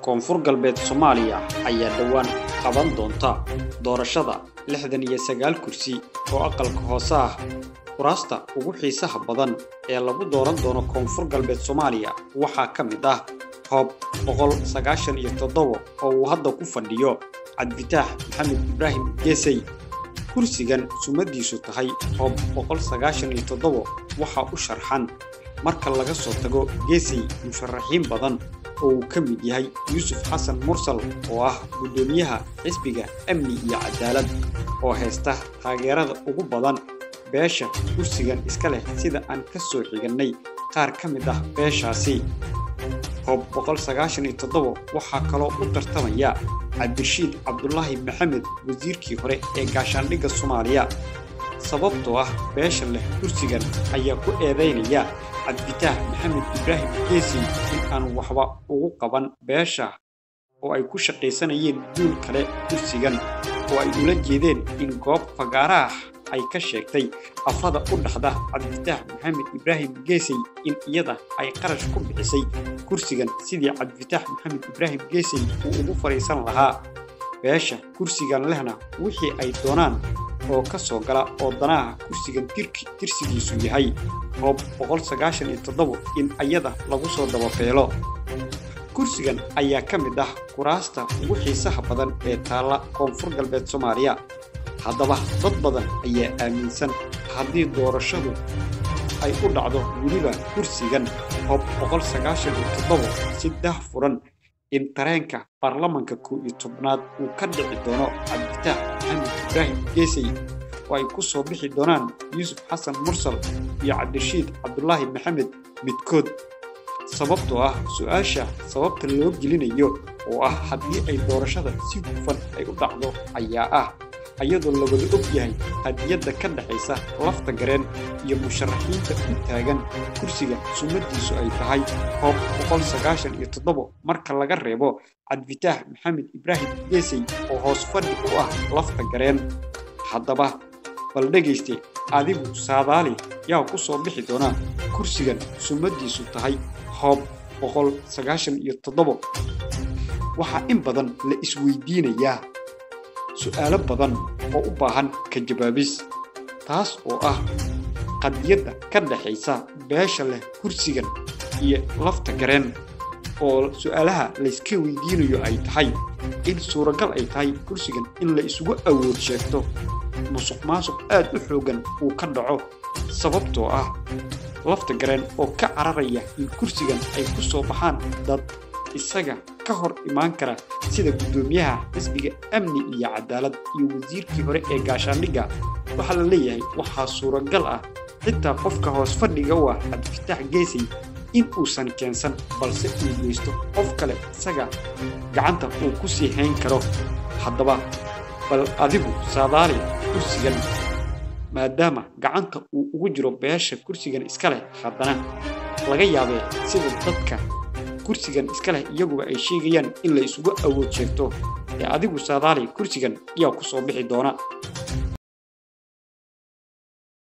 koonfur galbeed soomaaliya ayaa dhowaan qaban doonta doorashada lixdan iyo sagaal kursi oo aqalka hoose ah kuraasta ugu xiisaha badan ee lagu dooran doono koonfur galbeed soomaaliya waxaa ka mid ah hoob boqol sagaashan iyo toddobo oo uu hadda ku fadhiyo cabdifitaax maxamed ibraahim geesay kursigan sumadiisu tahay hoob boqol sagaashan iyo toddobo waxaa u sharxan marka laga soo tago geesay musharaxiin badan oo uu ka mid yahay yuusuf xasan mursal oo ah guddoomiyaha xisbiga amni iyo cadaalad oo haysta taageerada ugu badan beesha kursigan iska leh sida aan ka soo xigannay qaar ka mid ah beeshaasi hoob boqol sagaashan iyo toddobo waxaa kaloo u tartamaya cabdirashiid cabdulaahi maxamed wasiirkii hore ee gaashaandhigga soomaaliya sababtoo ah beesha leh kursigan ayaa ku eedaynaya cabdifitaax maxamed ibraahim geesi in aan waxba ugu qaban beesha oo ay ku shaqaysanayeen duul kale kursigan oo ay ula jeedeen in goob fagaaraah ay ka sheegtay afada u dhaxda cabdifitaax maxamed ibraahim geesey in iyada ay qarash ku bixisay kursigan sidii cabdifitaax maxamed ibraahim geesey uu ugu fadhiisan lahaa beesha kursigan lehna wixii ay doonaan oo ka soo gala oo danaha kursigan tirsigiisu yahay hoob boqol sagaashan iyo toddobo in ayada lagu soo dabafeelo kursigan ayaa ka mid ah kuraasta ugu xiisaha badan ee taalla koonfur galbeed soomaaliya haddaba dad badan ayaa aaminsan haddii doorashadu ay u dhacdo weliba kursigan hoob boqol sagaashan iyo toddobo si dah furan in tareenka baarlamanka kow iyo tobnaad uu ka dhici doono cabdifitaax maxamed ibraahim geesay oo ay ku soo bixi doonaan yuusuf xasan mursal iyo cabdirashiid cabdulaahi maxamed midkood sababtoo ah su-aasha sababta loo gelinayo oo ah haddii ay doorashada si hufan ay u dhacdo ayaa ah ayadoo la wada og yahay hadiyadda ka dhexaysa lafta gareen iyo musharaxiinta u taagan kursiga sumadiisu ay tahay hoob boqol sagaashan iyo toddobo marka laga reebo cabdifitaax maxamed ibraahim geesey oo hoos fadhi u ah lafta gareen haddaba bal dhegayste adigu saadaali yaa ku soo bixi doona kursigan sumadiisu tahay hoob boqol sagaashan iyo toddobo waxaa in badan la isweydiinayaa su'aalo badan oo u baahan ka jawaabis taas oo ah qadiyadda ka dhaxaysa beesha leh kursigan iyo lafta gareen oo su'aalaha layska weydiinayo ay tahay in suuragal ay tahay kursigan in la isugu awood sheegto musuq maasuq aad u xooggan uu ka dhaco sababtoo ah lafta gareen oo ka cararaya in kursigan ay ku soo baxaan dad isaga ka hor imaan kara sida guddoomiyaha xisbiga amni iyo cadaalad iyo wasiirkii hore ee gaashaandhigga waxaa la leeyahay waxaa suuragal ah xitaa qofka hoos fadhiga u ah cabdifitaax geesay in uusan keensan balse uu geysto qof kale isaga gacanta uu ku sii hayn karo haddaba bal adigu saadaali kursigan maadaama gacanta uu ugu jiro beesha kursigan iska leh haddana laga yaabee sida dadka kursigan iska leh iyaguba ay sheegayaan in la isugu awood sheegto ee adigu saadaali kursigan yaa ku soo bixi doona